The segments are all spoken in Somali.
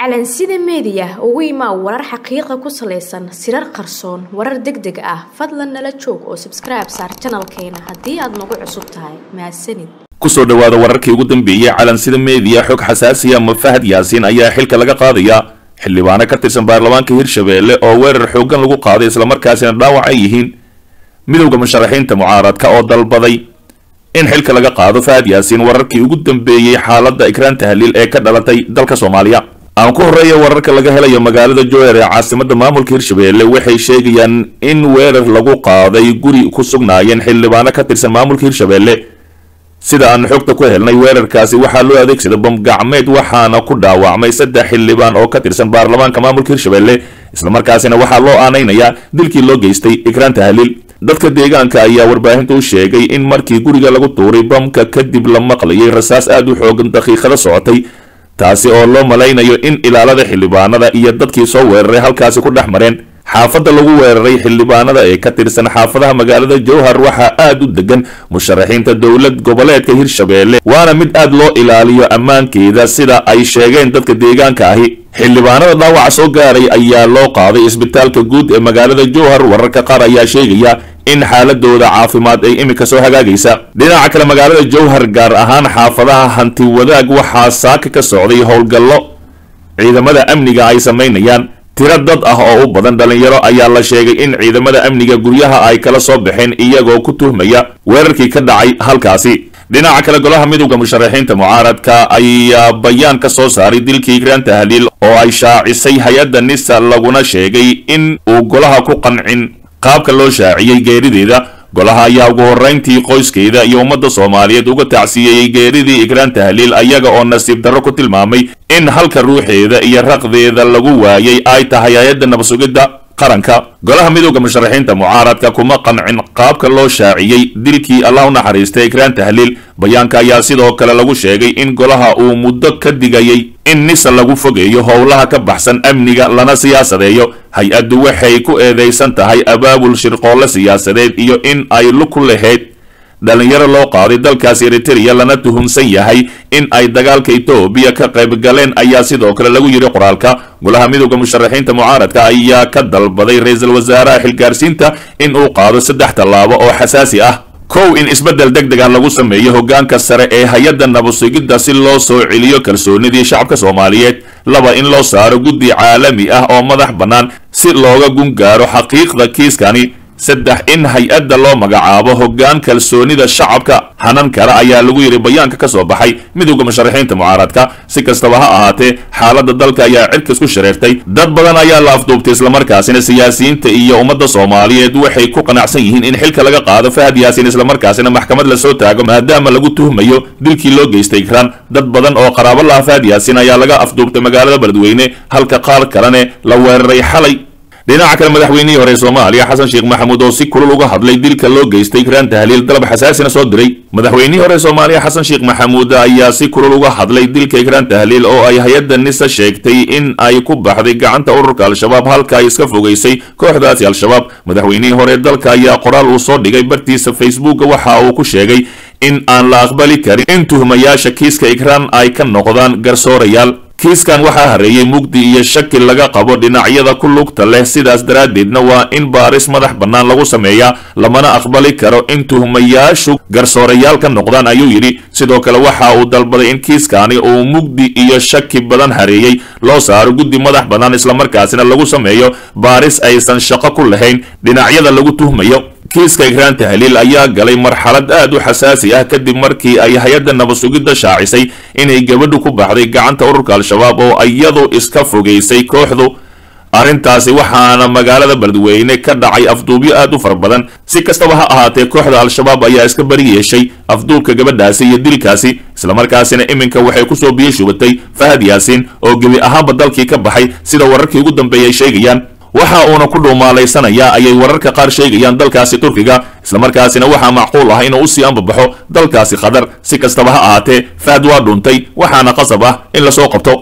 calansida meediya ugu imaa warar xaqiiqa ku salaysan sirar qarsoon warar deg deg ah fadlan nala joog oo sabskribe saar janalkeena haddii aad nagu cusub tahay mahadsanid kusoo dhowaada wararkii ugu dambeeyey calansida meediya xog xasaasiya ma fahad yaasiin ayaa xilka laga qaadaya xildhibaano ka tirsan baarlamaanka hirshabeelle oo weerar xooggan lagu qaaday islamarkaasina dhaawac ay yihiin midowda musharaxiinta mucaaradka oo dalbaday in xilka laga qaado fahad yaasiin wararkii ugu dambeeyey xaaladda ikraan tahliil ee ka dhalatay dalka soomaaliya aan ku horreeya wararka laga helayo magaalada joer ee caasimada maamulka hirshabeelle waxay sheegayaan in weerar lagu qaaday guri ku sugnaayeen xildhibaano ka tirsan maamulka hirshabeelle sida aan xogta ku helnay weerarkaasi waxaa loo adeegsaday bam gacmeed waxaana ku dhaawacmay saddex xildhibaan oo ka tirsan baarlamaanka maamulka hirshabeelle islamarkaasina waxaa loo aanaynayaa dilkii loo geystay ikraan tahliil dadka deegaanka ayaa warbaahinta u sheegay in markii guriga lagu tuuray bamka kadib la maqlayay rasaas aad u xoogan daqiiqada socotay taasi oo loo malaynayo in ilaalada xildhibaanada iyo dadkii soo weeraray halkaasi ku dhex mareen xaafadda lagu weeraray xildhibaanada ee ka tirsan xaafadaha magaalada jowhar waxaa aad u degan musharaxiinta dowlad goboleedka hirshabeelle waana mid aad loo ilaaliyo ammaankeeda sida ay sheegeen dadka deegaanka ahi xildhibaanada dhaawaca soo gaaray ayaa loo qaaday isbitaalka guud ee magaalada jowhar wararka qaar ayaa sheegaya in xaaladooda caafimaad ay iminka soo hagaagaysa dhinaca kale magaalada jowhar gaar ahaan xaafadaha hanti wadaag waxaa saaka ka socday howlgallo ciidamada amniga ay samaynayaan tiro dad ah oo u badan dhalinyaro ayaa la sheegay in ciidamada amniga guryaha ay kala soo baxeen iyagoo ku tuhmaya weerarkii ka dhacay halkaasi dhinaca kale golaha midowda musharaxiinta mucaaradka ayaa bayaan ka soo saaray dilkii ikraan tahliil oo ay shaacisay hay-adda nisa laguna sheegay in uu golaha ku qancin qaabka loo shaaciyey geerideeda golaha ayaa ugu horrayntii qoyskeeda iyo ummadda soomaaliyeed uga tacsiyeeyey geeridii ikraan tahliil ayaga oo nasiib darro ku tilmaamay in halka ruuxeeda iyo raqdeeda lagu waayay ay tahay hay-adda nabsugidda qaranka golaha midowda musharaxiinta mucaaradka kuma qancin qaabka loo shaaciyey dilkii allah u naxariistay ikraan tahliil bayaanka ayaa sidoo kale lagu sheegay in golaha uu muddo ka digayay in nisa lagu fogeeyo howlaha ka baxsan amniga lana siyaasadeeyo hay-addu waxay ku eedaysan tahay abaabul shirqoolle siyaasadeed iyo in ay lug ku lahayd dhalinyaro loo qaaday dalkaas eritereya lana tuhunsan yahay in ay dagaalka etoobiya ka qayb galeen ayaa sidoo kale lagu yidhi qoraalka golaha midowda musharaxiinta mucaaradka ayaa ka dalbaday ra-iisul wasaaraha xilgaarsiinta in uu qaado saddex tallaabo oo xasaasi ah kow in isbeddel deg deg ah lagu sameeyo hoggaanka sare ee hay-adda nabasugidda si loo soo celiyo kalsoonidii shacabka soomaaliyeed laba in loo saaro guddi caalami ah oo madax bannaan si looga gungaaro xaqiiqda kiiskani saddex in hay-adda loo magacaabo hoggaan kalsoonida shacabka hanan kara ayaa lagu yidhi bayaanka ka soo baxay midowda musharaxiinta mucaaradka si kastaba ha ahaatee xaaladda dalka ayaa cirkas ku shareertay dad badan ayaa la afduubtay islamarkaasina siyaasiyiinta iyo ummadda soomaaliyeed waxay ku qanacsan yihiin in xilka laga qaado fahad yaasiin islamarkaasina maxkamad lasoo taago maadaama lagu tuhmayo dilkii loo geystay ikraan dad badan oo qaraabo laha fahad yaasiin ayaa laga afduubtay magaalada beledweyne halka qaar kalene la weeraray xalay dhinaca kale madaxweynihii hore soomaaliya xasan sheekh maxamuud oo si kulul uga hadlay dilka loo geystay ikraan tahliil dalab xasaasina soo diray madaxweynihii hore soomaaliya xasan sheekh maxamuud ayaa si kulul uga hadlay dilka ikraan tahliil oo ay hay-adda nisa sheegtay in ay ku baxday gacanta ururka al-shabaab halka ay iska fogaysay kooxdaasi al-shabaab madaxweynihii hore dalka ayaa qoraal uu soo dhigay bartiisa facebooka waxa uu ku sheegay in aan la aqbali karin in tuhmayaasha kiiska ikraan ay ka noqdaan garsoorayaal kiiskan waxaa hareeyey mugdi iyo shaki laga qabo dhinacyada ku lugta leh sidaas daraaddeedna waa in baaris madax bannaan lagu sameeyaa lamana aqbali karo in tuhmayaashu garsoorayaal ka noqdaan ayuu yidhi sidoo kale waxa uu dalbaday in kiiskani uu mugdi iyo shaki badan hareeyey loo saaro guddi madax bannaan islamarkaasina lagu sameeyo baaris aysan shaqo ku lahayn dhinacyada lagu tuhmayo kiiska ikraan tahliil ayaa galay marxalad aad u xasaasi ah kadib markii ay hay-adda nabasugidda shaacisay inay gabadhu ku baxday gacanta ururka al-shabaab oo iyadu iska fogaysay kooxdu arrintaasi waxaana magaalada beledweyne ka dhacay afduubyo aad u fara badan si kastaba ha ahaatee kooxda al-shabaab ayaa iska bari yeeshay afduubka gabadhaasi iyo dilkaasi islamarkaasina iminka waxay kusoo biyo shubatay fahad yaasiin oo gebi ahaanba dalkii ka baxay sida wararkii ugu dambeeyay sheegayaan waxa uuna ku dhuumaalaysanayaa ayay wararka qaar sheegayaan dalkaasi turkiga islamarkaasina waxaa macquul ah inuu usii ambabaxo dalkaasi qatar si kastaba ha ahaatee fahad waa dhuuntay waxaana qasab ah in lasoo qabto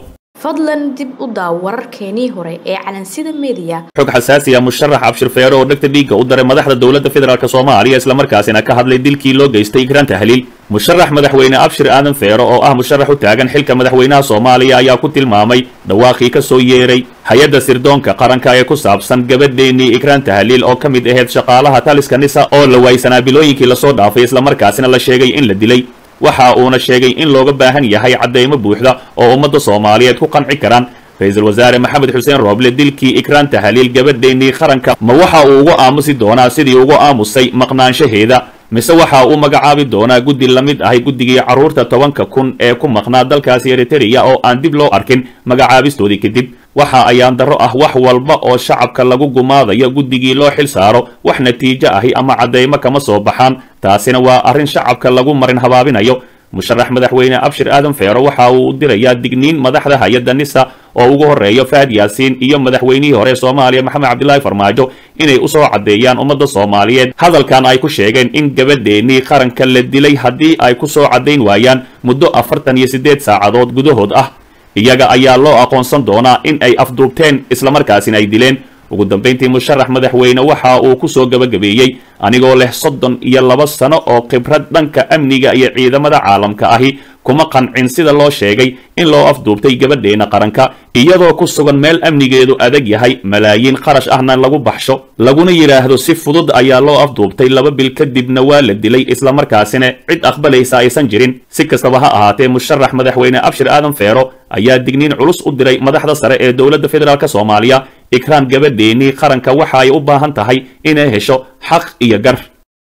fadlan dib u daaw wararkeenii hore ee calansida meediya xog xasaasi ah musharax abshir feero oo dhegta dhiigga u daray madaxda dowladda federaalk soomaaliya islamarkaasina ka hadlay dilkii loo geystay ikraan tahliil musharax madaxweyne abshir aadan feero oo ah musharax u taagan xilka madaxweynaha soomaaliya ayaa ku tilmaamay dhawaaqii ka soo yeeray hay-adda sirdoonka qaranka ee ku saabsan gabadheennii ikraan tahliil oo ka mid ahayd shaqaalaha taliska nisa oo la waaysanaa bilooyinkii lasoo dhaafay islamarkaasina la sheegay in la dilay waxa uuna sheegay in looga baahan yahay cadeymo buuxda oo ummadda soomaaliyeed ku qanci karaan ra-iisul wasaare maxamed xuseen rooble dilkii ikraan tahliil gabadheennii qaranka ma waxa uu uga aamusi doonaa sidii uga aamusay maqnaanshaheeda mise waxa uu magacaabi doonaa guddi la mid ahay guddigii carruurta tobanka kun ee ku maqnaa dalkaasi eritereya oo aan dib loo arkin magacaabistoodii kadib waxa ayaan darro ah wax walba oo shacabka lagu gumaadayo guddigii loo xil saaro wax natiijo ahi ama caddeymo kama soo baxaan taasina waa arrin shacabka lagu marin habaabinayo musharax madaxweyne abshir aadan feero waxa uu u dirayaa digniin madaxda hay-adda nisa oo ugu horreeyo fahad yaasiin iyo madaxweynihii hore soomaaliya maxamed cabdilaahi farmaajo inay usoo caddeeyaan ummadda soomaaliyeed hadalkan ay ku sheegeen in gabadheennii qaranka la dilay haddii ay ku soo caddayn waayaan muddo afartan iyo siddeed saacadood gudahood ah iyaga ayaa loo aqoonsan doonaa in ay afduubteen islamarkaasina ay dileen ugu dambayntii musharax madaxweyne waxa uu ku soo gabagabeeyey anigoo leh soddon iyo laba sano oo khibrad dhanka amniga iyo ciidamada caalamka ahi kuma qancin sida loo sheegay in loo afduubtay gabadheena qaranka iyadoo ku sugan meel amnigeedu adag yahay malaayiin qarash ahna lagu baxsho laguna yidhaahdo si fudud ayaa loo afduubtay laba bil kadibna waa la dilay islamarkaasina cid aqbalaysa aysan jirin si kastaba ha ahaatee musharax madaxweyne abshir aadan feero ayaa digniin culus u diray madaxda sare ee dowladda federaalk soomaaliya ikraan gabadheennii qaranka waxa ay u baahan tahay inay hesho xaq iyo gar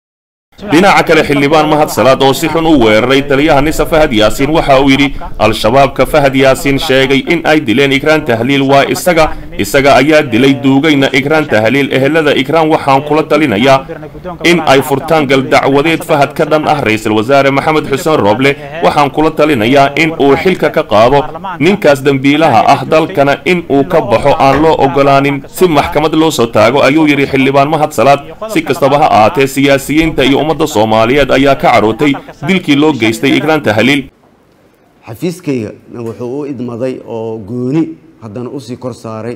dhinaca kale xildhibaan mahad salaad oo si xun u weeraray taliyaha nisa fahad yaasiin waxa uu yidhi al-shabaabka fahad yaasiin sheegay in ay dileen ikraan tahliil waa isaga isaga ayaa dilay duugayna ikraan tahliil ehelada ikraan waxaan kula talinayaa in ay furtaan galdacwadeed fahad ka dhan ah ra-iisul wasaare maxamed xuseen rooble waxaan kula talinayaa in uu xilka ka qaado ninkaas dembiilaha ah dalkana in uu ka baxo aan loo ogolaanin si maxkamad loo soo taago ayuu yidhi xildhibaan mahad salaad si kastaba ha ahaatee siyaasiyiinta iyo ummadda soomaaliyeed ayaa ka carootay dilkii loo geystay ikraan tahliil xafiiskayga wuxuu u idmaday oo gooni haddana usii kor saaray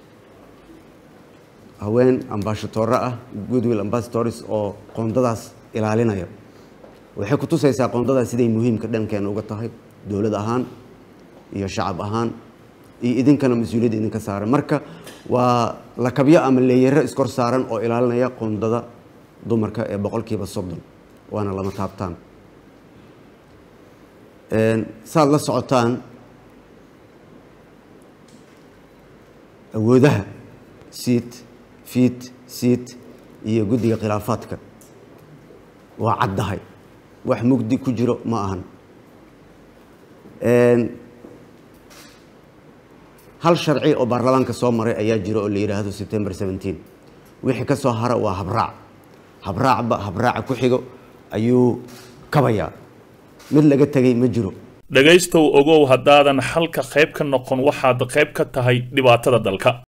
haween ambashatore ah goodwill ambassadors oo qoondadaas ilaalinaya waxay ku tusaysaa qoondadaas siday muhiimka dhankeena uga tahay dowlad ahaan iyo shacab ahaan iyo idinkana mas-uuliyadda idinka saaran marka waa lakabyo ama leeyaro iskor saaran oo ilaalinaya qoondada dumarka ee boqolkiiba soddon waana lama taabtaan saad la socotaan awoodaha siid fiid siid iyo guddiga khilaafaadka waa caddahay wax mugdi ku jiro ma ahan hal sharci oo baarlamaanka soo maray ayaa jiro oo la yidhaahdo september seventeen wixii ka soo hara waa habraac habraacba habraaca ku xigo ayuu kabayaa mid laga tegay ma jiro dhegaystow ogow haddaadan xalka qayb ka noqon waxaad qayb ka tahay dhibaatada dalka